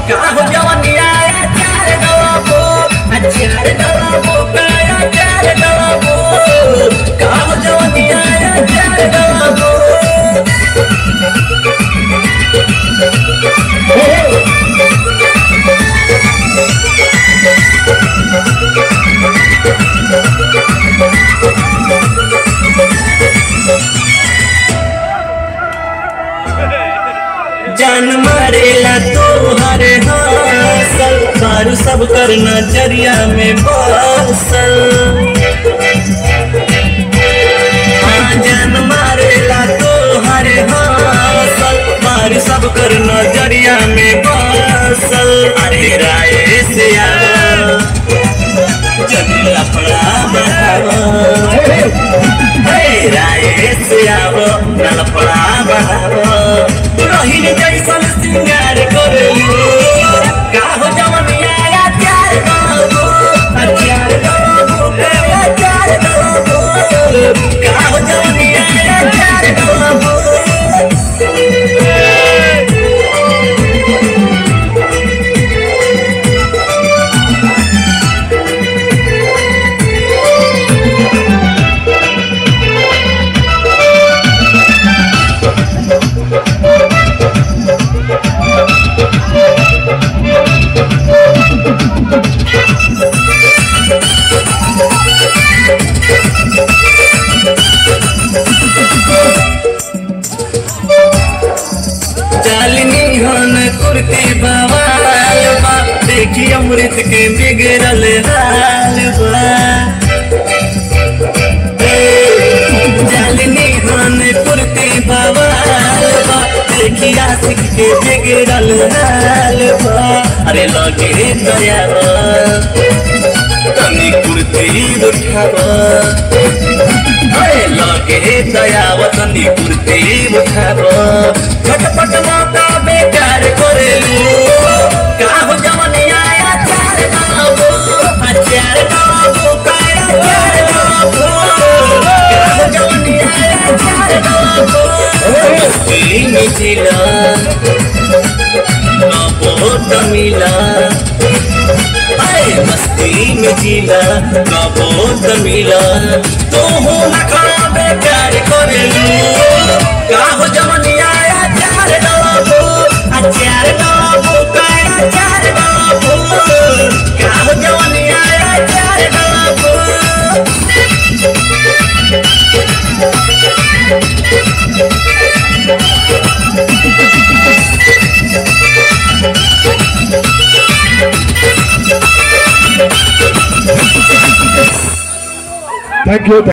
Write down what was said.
काहो जवनिया चार डलबो चार डलबो काया चार डलबो काहो जवनिया चार डलबो जान मारेला तोहर हासल बारू सब कर नजरिया में बसल हाँ, जान मारेला तोहर हासल बारू सब कर नजरिया में बसल अरे राय से आवा जब लफड़ा बढ़ावा हे राय से आवो नलपड़ा बढ़ावो रहीन जैसन सिंगार करेलू काहो जवनिया या चार बाबू चार बाबू काया चार बाबू काहो जवनिया या चार बाबू चालनी हन कुर्ती बवाल बा देखी अमृत के बिगड़ल हाल बा चालनी हन कुर्ती बवाल बा देखी आशिक के बिगड़ल हाल बा अरे लगे दया तनी कुर्ती उठावा अरे लगे दयावतनी कुर्ती उठाब झटपट मौका बेकार करेलू काहो जवनिया या चार बाबू आ चार बाबू काया चार बाबू काहो जवनिया या चार बाबू मस्ती में जिला बहुत मिला अरे मस्ती में जिला बहुत मिला तू हूँ नखरा बेकार करेलू काहो जवनिया या चार डबो आ चार डबो काया चार डबो काहो जवनिया या चार डबो Thank you.